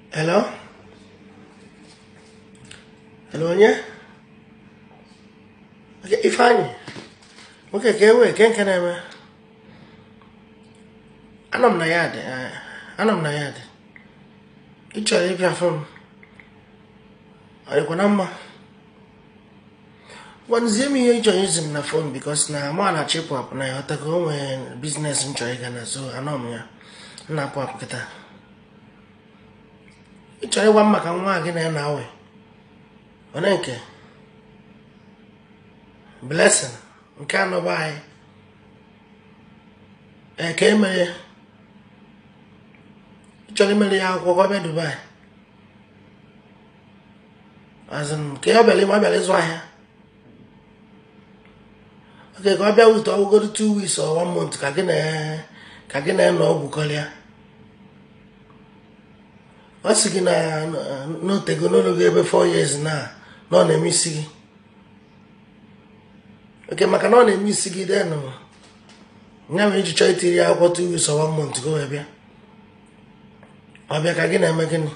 Hello? Hello onye? Okay, Ifeanyị nwoke ka ewe ke nke na-eme anọ m na ya dị anọ m na ya dị ị chọrọ ịbịa fụ m ọ dịkwa na mma gwanzie m ihe ị chọrọ izi m na fon bikos na mụ na chịpụ apụ na ya ọtago o nwere biznes m chọrọ ịga na so anọ m ya m na-apụ apụ kịta ị chọrọ ịgwa m maka nwa gị na ya na-awe onye nke blessing nke anọba anyị ee ka emere ị chọrọ imere ya akwụkwọ ka ọ bịa dubai azụm ka ọ bịara ọ bịara ịzụ ahịa oke ka ọ bịa wit ọgwụgoro two weeks or one month ka gị na ka gị na nọ ọgwụkọrịa ọ sị gị na n'otego n'ologo ebe four years na na ọ na-eme isi gị oke maka na ọ na-eme isi gị denụ nya mere iji chọọ itiri ya akwụkwọ two weeks or one month ka o wee bịa ọ bịa ka gị na-eme gịnị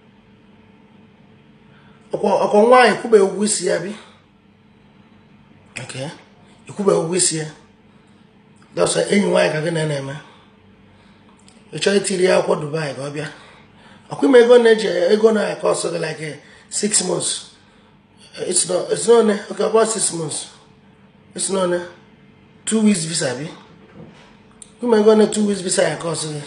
ọkwa nwaanyị kwụba ụgwọ isi ya bi oke ikwụba ụgwọ isi ya dọsọ enyi nwaanyị ka gị na na-eme ị chọọ itiri ya akwụkwọ dubai ka ọ bịa ọkwa ime ego na-eji ego na-akọsụ gị like six months it's not it's not okay about six months it's not two weeks visa bi ime ego na two weeks visa ya kọsụ gị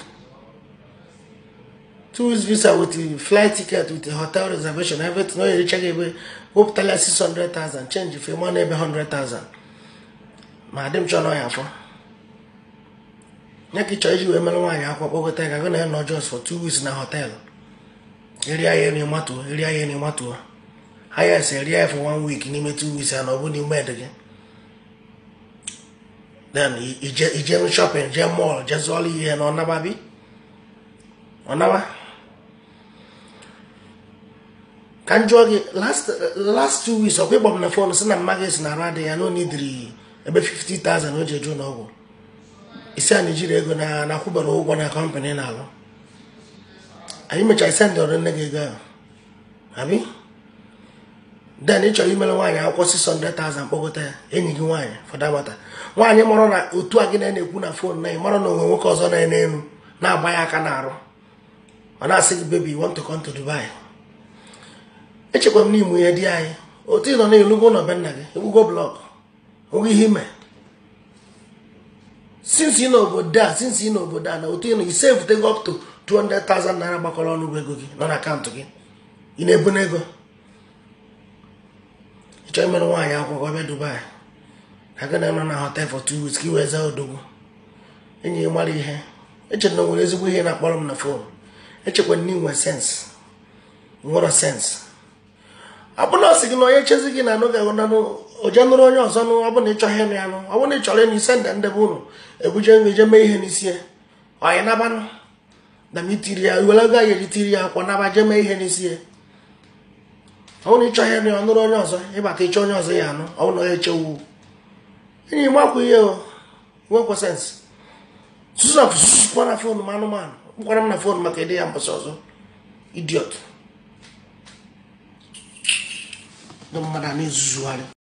two weeks visa with the flight ticket with the hotel reservation everything o yere check ebe wepụtala 600,000 change ife mọ na ebe 100,000 ma adị m chọọ na ya afọ nye ka ị chọọ iji wee mere nwaanyị akwụkwọ kpọkọta ka gị na ya nọ just for two weeks na họtelụ eri ahịa eri matuo eri ahịa eri matuo ahịa esi eri ahịa for one week n'ime two weeks ya na ọ bụ n'ime ede gị then ije shopping jee mall jee zụọla ihe na ọnaba bi ọnaba ka m jụọ gị last two weeks ọkwa ịgba m na fon si na mma gị si na arụ adịghị ya na onidiri ebe 50,000 o ji eju n'ọgwụ isi a na-ejiri ego na na-akwụbara ụgwọ na kọmpanị na-alụ anyị mechara ise ndị ọrụ nne gị ego ahụ abi den ị chọrọ imere nwaanyị akwụkwọ 600,000 kpọgota ya enyi gị nwaanyị fọdamata nwaanyị mara na otu a gị na na-ekwu na fon na mara na onwe nwoke ọzọ na enu na-agba ya aka n'arụ ọ na-asị gị bebi want to come to Dubai echekwa m n'ime ihe di anyị otu ị nọ na-elugo ụlọ be nna gị egbugo blọk oge ihe ime since ị n'obodo a since ị n'obodo a na otu ị nọ ise evutego up to 200,000 naira gbakọrọ ọnụ bụ ego gị nọ na akaụntụ gị ị na-ebu n'ego ị chọọ imere nwaanyị akwụkwọ bịa Dubai ka gị na nọ na hotel for two weeks ka ị wee zaa odogwu enyi gị mara ihe echere na nwere ezigbo ihe na-akpọrọ m na fon echekwa na inwe sens nwere sens ọ bụ na ọ sị gị na onye chezi gị na anụ ga-ahụnanụ oje nụrụ onye ọzọ nụ ọ bụ na ị chọghị ịnụ ya nụ ọ bụ na ị chọrọ ịnụ ise nda ndebe ụnụ ebuje nri je mee ihe n'isi ya ọyị nabanụ na m itiri ya were ego ya tiri ya akwọ naba je mee ihe n'isi ya ọ bụ na ị chọghị ịnụ ya nụrụ onye ọzọ ịbata ịchọ onye ọzọ ya anụ ọ bụ na onye echewu enyi m akwụ ihe o nwekwa sens susuna susukwa na fon m anụmanụ kpụkwara m na fon maka ịdị ya mbọsị ọzọ idiot ndị mmadụ a na-ezuzugharị